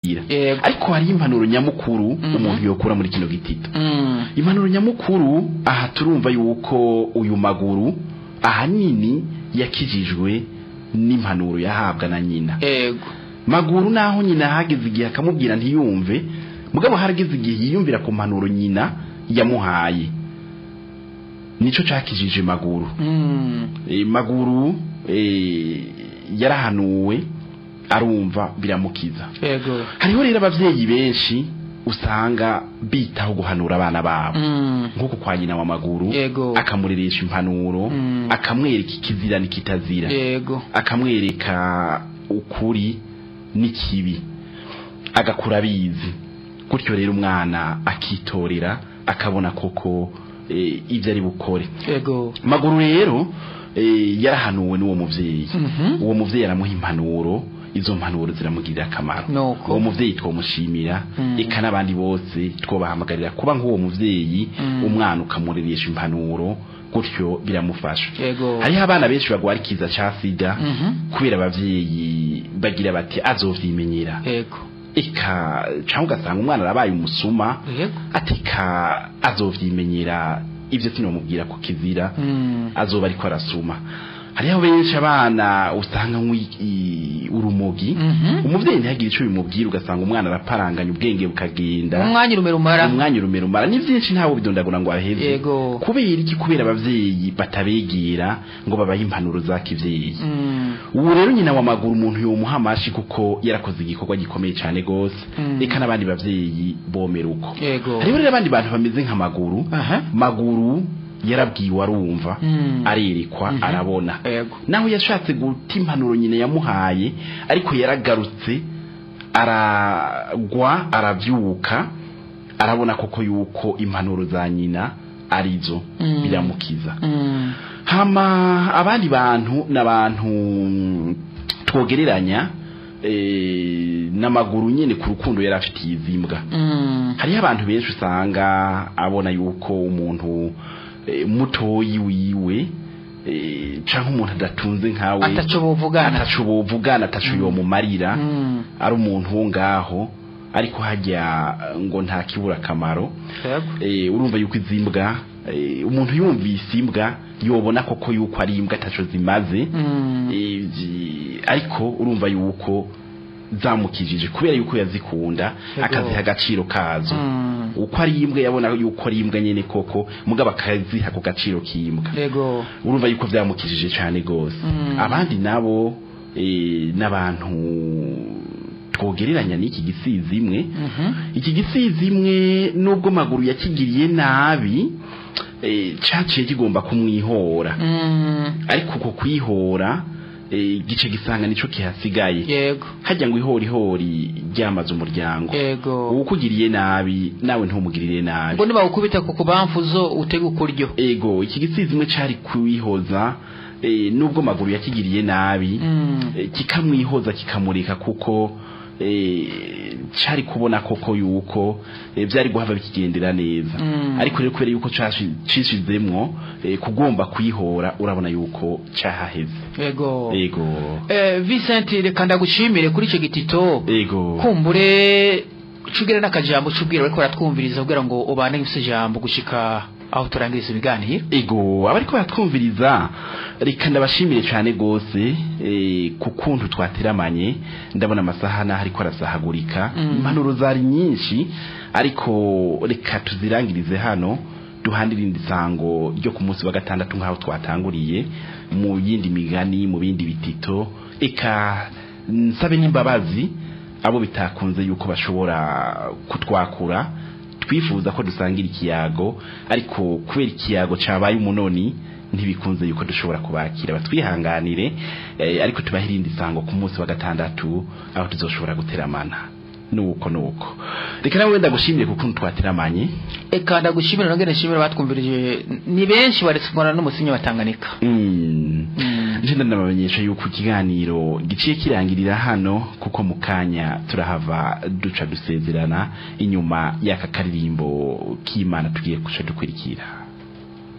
kuzigira Yego. ariko hari impanuro nyamukuru Mhm. umuntu yokura muri kino gitito Mm. impanuro nyamukuru aha turumva yuko uyu maguru ahanini yakijijwe n'impanuro yahabwa na nyina yego maguru naho nyina hageze igihe akamubwira ntiyumve mugabo harageze igihe yiyumvira ku mpanuro nyina yamuhaye nico cakijije maguru Mm. e, maguru e, yarahanuwe arumva biramukiza yego hariho rero abavyeyi benshi usanga bitaho guhanura abana babo Mm. nk'uko kwa nyina wa maguru Yego. akamureresha impanuro Mm. akamwereka ikizira n'ikitazira yego akamwereka ukuri n'ikibi agakura abizi gutyo rero umwana akitorera akabona koko eh, ibyo ari bukore yego maguru rero eh, yarahanuwe n'uwo muvyeyi Mhm. uwo muvyeyi aramuha impanuro izo mpanuro ziramugirira akamaro Nuko. uwo muvyeyi twomushimira Mm. eka n'abandi bose twobahamagarira kuba nk'uwo muvyeyi Mm. umwana ukamureresha impanuro gutyo biramufasha yego hariho abana benshi bagwara ikiza ca sida Mhm. kubera abavyeyi bagira bati azovyimenyera yego eka canke ugasanga umwana arabaye umusuma yego atika azovyimenyera ivyo sinomubwira ko kizira Mm. azoba ariko arasuma hariho benshi abana usanga nk'i- urumogi Mhm. umuvyeyi ntihagire ico bimubwira ugasanga umwana araparanganya ubwenge bukagenda umwanya urume rumara umwanya urumera umara ni vyinshi ntawe bidondagura ngo aheze yego kubera iki kubera abavyeyi batabegera ngo babahe impanuro za kivyeyi Mm. ubu rero nyina wa maguru umuntu yomuha amashi kuko yarakoze igikorwa gikomeye cyane gose Mm. eka n'abandi bavyeyi bomera uko yego hariho rero abandi bantu bameze nka maguru aha maguru yarabwiwe arumva Mm. arerekwa Mhm. arabona yego naho yashatse guta impanuro nyina yamuhaye ariko yaragarutse aragwa arabyuka arabona koko yuko impanuro za nyina arizo Mm. biramukiza Mm. hama abandi bantu n'abantu twogereranya eh, n'amaguru nyine ku rukundo yari afitiye izimbwa Mm. hariho abantu benshi usanga abona yuko umuntu eh, mutoyi wiwe eh, canke umuntu adatunze nkawe ataco bovugana ataco bovugana ataco yomumarira Mm. ari umuntu wo ngaho ariko hajya ngo nta kibura akamaro yego eh, urumva yuko izimbwa eh, umuntu yumvise imbwa yobona koko yuko ari imbwa ataco zimaze Mm. eh, zi- ariko urumva yuko zamukijije kubera yuko yazikunda Yego. akaziha agaciro kazo Mm. uko ari imbwa yabona yuko ari imbwa nyene koko mugabo akaziha ku gaciro k'imbwa yego urumva yuko vyamukijije cane gose Mm. abandi nabo eh, n'abantu twogereranya n'iki gisizi imwe Mhm. iki gisizi imwe nubwo maguru yakigiriye nabi eh, caciye kigomba kumwihora Mm. ariko uko kwihora eh, gice gisanga nico kihasigaye yego hajya ngo ihorihori ryamaze umuryango yego uwukugiriye nabi nawe ntumugirire nabi ngo nibawukubita ku kubamfuzo utega ukuryo ego iki gisizi imwe cari kwihoza eh, nubwo maguru yakigiriye nabi Mm. eh, kikamwihoza kikamurika kuko eh, cari kubona koko yuko eh, vyari guhava bikigendera neza Mm. ariko rero kubera yuko cashi- cishizemwo eh, kugomba kwihora urabona yuko cahaheze yego ego Eh, Vincent reka ndagushimire kuri icyo gitito ego kumbure cugire n'akajambo cubwira bariko baratwumviriza kugira ngo ubane n'ifise ijambo gushika aho turangiriza ibiganiro ego abariko baratwumviriza reka ndabashimire cyane gose eh, ku kuntu twateramanye ndabona amasaha naho ariko arasahagurika Mm. impanuro zari nyinshi ariko reka tuzirangirize hano duhandire irindi sango ryo ku munsi wa gatandatu nk'aho twatanguriye mu yindi migani mu bindi bitito eka nsabe n'imbabazi abo bitakunze yuko bashobora kutwakura twifuza ko dusangira ikiyago ariko kubera ikiyago cabaye umunoni ntibikunze yuko dushobora kubakira batwihanganire eh, ariko tubahe irindi sango ku munsi wa gatandatu aho tuzoshobora guteramana nuko nuko reka nawe wenda gushimire kuko twateramanye eka ndagushimira nongere nshimire batwumvirije ni benshi baretse kubona n'umusinyi wa Tanganyika Mm. Mm. nje ndabamenyesha yuko ikiganiro giciye kirangirira hano kuko mu kanya turahava duca dusezerana inyuma y'aka karirimbo k'imana tugiye guca dukurikira